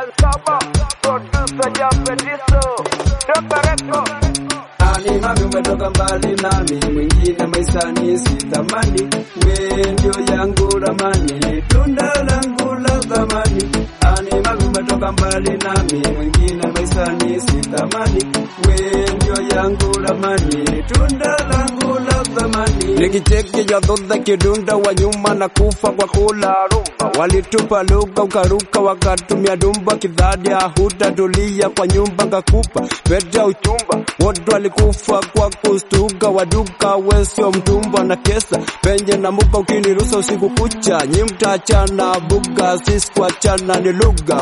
Saba, producer Japetiso, Toka Record. Ani mami umetoka mbali nami, mwingine maisani sitamani, we ndio yangu ramani, tunda langu la thamani. Ani mami umetoka mbali nami, mwingine maisani sitamani, we ndio yangu ramani, tunda langu la thamani. Nikicheki jadhodha kidunda wa nyuma na kufa kwa kula rumba, walitupa lugha ukaruka, wakatumia dumba kidhadi, hutatulia kwa nyumba kakupa pete ya uchumba, wote walikufa kwa kustuka, waduka wesio mtumba na kesa penye na muka, ukinirusa usiku kucha, nyi mtachana buga, sisi kuachana ni lugha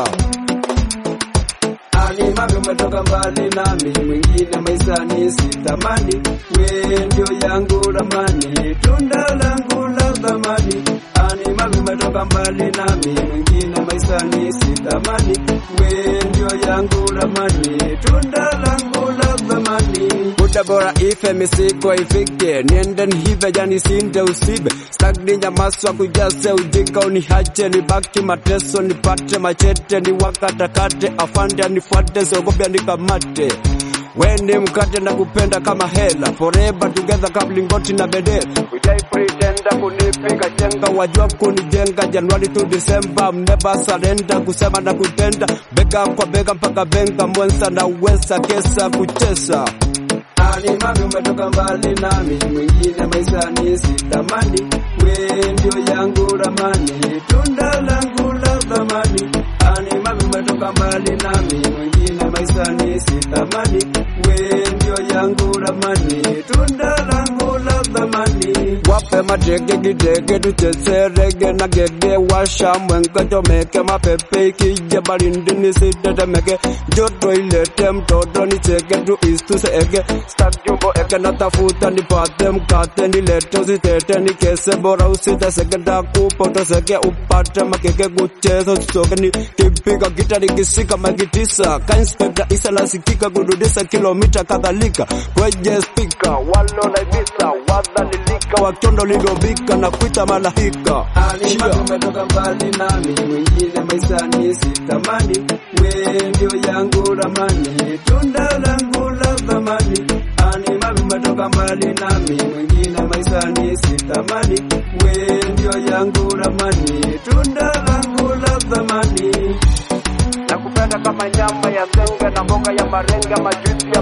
ani mami umetoka mbali nami, mwingine maisani sitamani, we ndio yangu ramani, tunda langu la thamani. Ani mami umetoka mbali nami, mwingine maisani sitamani, we ndio yangu ramani, tunda langu la thamani. Muda bora ife misiko ifike, niende nihive jani sinde usibe, stagni nyamaswa kujase ujinga unihache, nibaki mateso nipate machete ni wakatakate, afande anifuate, siogope nikamate Weni mkate na kupenda kama hela forever together kablingoti na bedela ujai pretenda kunipiga chenga wajua kunijenga Januari to December never surrender kusema na kutenda bega kwa bega mpaka benga mwensa na wesa kesa kuchesa ani mami umetoka mbali nami, mwingine maisani sitamani, we ndio yangu ramani, tunda langu la thamani. Ani mami umetoka mbali nami, mwingine maisani sitamani, we ndio yangu ramani, tunda langu la thamani. Wape matege gidege tucheze rege na gege, washa mwenga chomeke mapepe ikija barindi nisitetemeke, joto ilete mtoto nicheke tu istuseege Stack jumbo eke natafuta nipate mkate nilete usitete nikese bora usiteseke ndakupa uteseke upate makeke kucheza usisoke nikipiga gita nikisika magitisa kainspekta isa nasikika kududisa kilomita kadhalika kwenye spika walo naibisa wadhalilika wachondo lilobika na kuita malaika Chia. umetoka mbali nami mwingine maisani sitamani we ndio yangu ramani tunda langu la thamani ani mami umetoka mbali nami mwingine maisani sitamani we ndio yangu ramani tunda langu la thamani Nakupenda kama nyama ya zenga na mboga ya marenga, majusi